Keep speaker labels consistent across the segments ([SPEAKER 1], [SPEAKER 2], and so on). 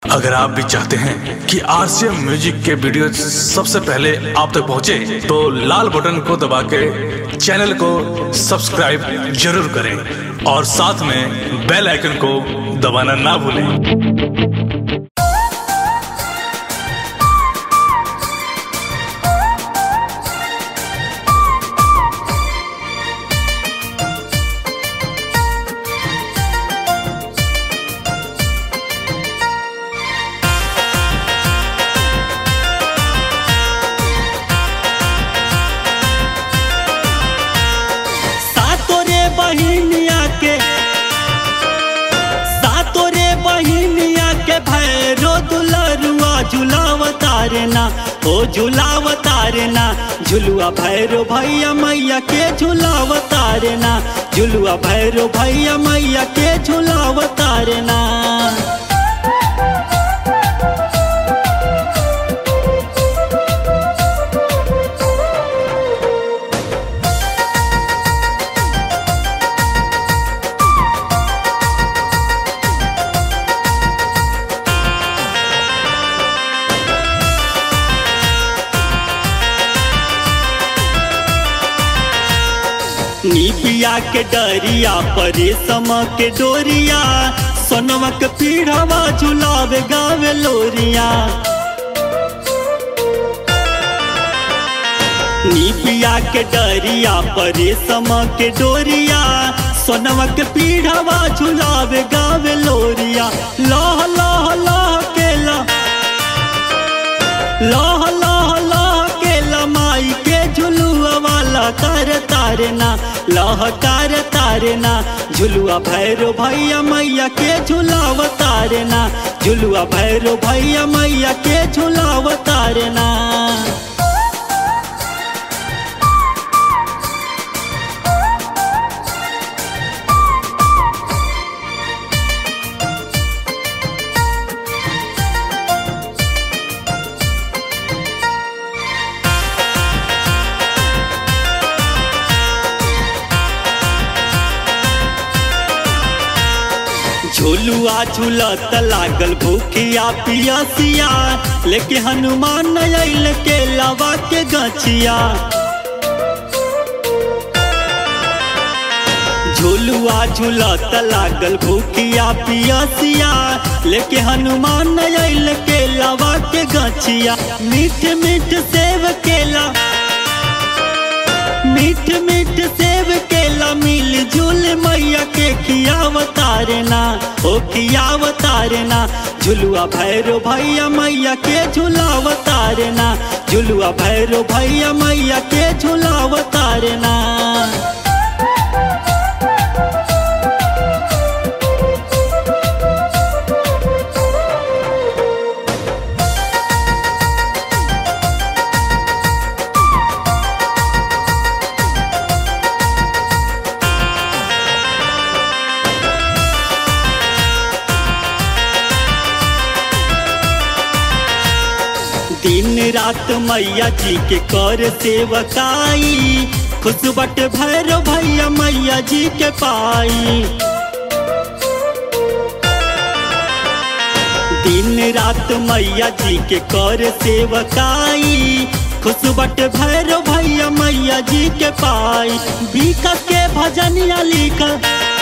[SPEAKER 1] अगर आप भी चाहते हैं कि आरसीएम म्यूजिक के वीडियो सबसे पहले आप तक पहुंचे, तो लाल बटन को दबा के चैनल को सब्सक्राइब जरूर करें और साथ में बेल आइकन को दबाना ना भूलें
[SPEAKER 2] सातो रे बहिनिया के सातो रे बहिनिया के भैरो दुलरुआ झुलाव तारना ओ झुलाव तारना झुलुआ भैरो भैया मैया के झुलाव तारना झुलुआ भैरो भैया मैया के झुलाव तारना नीपिया के डरिया परेशम के डोरिया सोनवा के पीढ़वा झुलावे गावे लोरिया नीपिया के डरिया परेशम के डोरिया सोनवा के पीढ़वा झुलावे गावे लोरिया लह लह लह के लह लह लह लह के लमाई के झुलुआ वाला कर तारना लह कर तारना झुलुआ भैरो भैया मैया के झुलाव तारना झुलुआ भैरो भैया मैया के झुलाव तारना झुलुआ झुलत लागल भूखिया पियासिया लेके हनुमान अल के लवा के गछिया झुलुआ झुलत लागल भूखिया पियासिया लेके हनुमान अल के लवा के गछिया मीठ मीठ सेव केला मीठ मीठ सेव केला मिल जुल मैया के खियाव तारना ओ खियाव तारना झुलुआ भैरो भैया मैया के झुलाव तारना झुलुआ भैरो भैया मैया के झुलाव तारना दिन रात मैया जी के कर सेवकाई खुश बट भैरो भैया मैया जी के पाई दिन रात मैया जी के कर सेवकाई खुश बट भैरो भैया मैया जी के पाई बीका के भजनिया लिखल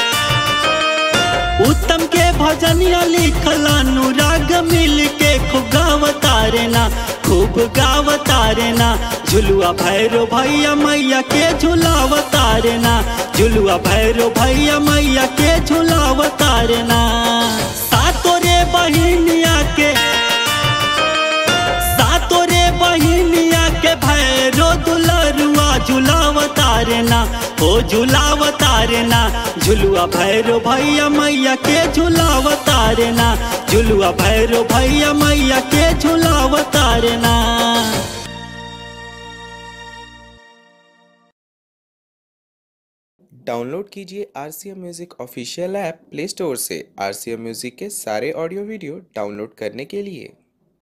[SPEAKER 2] उत्तम के भजनिया लिखल अनुराग मिल के खूब गाव तारना खूब गाव तारना झुलुआ भैरो भैया मैया के झुलाव तारना झुलुआ भैरो भैया मैया के झुलाव तारना सातो रे बहिनिया के सातो रे बहिनिया के भैरो दुलरुआ झुलाव तारना ओ झुलाव तारना झुलुआ भैरो भैया मैया के झुलाव तारना झुलुआ भैरो भैया मैया के झुलाव तारना
[SPEAKER 3] डाउनलोड कीजिए R C M music official app Play Store से आर सी एम म्यूज़िक के सारे ऑडियो वीडियो डाउनलोड करने के लिए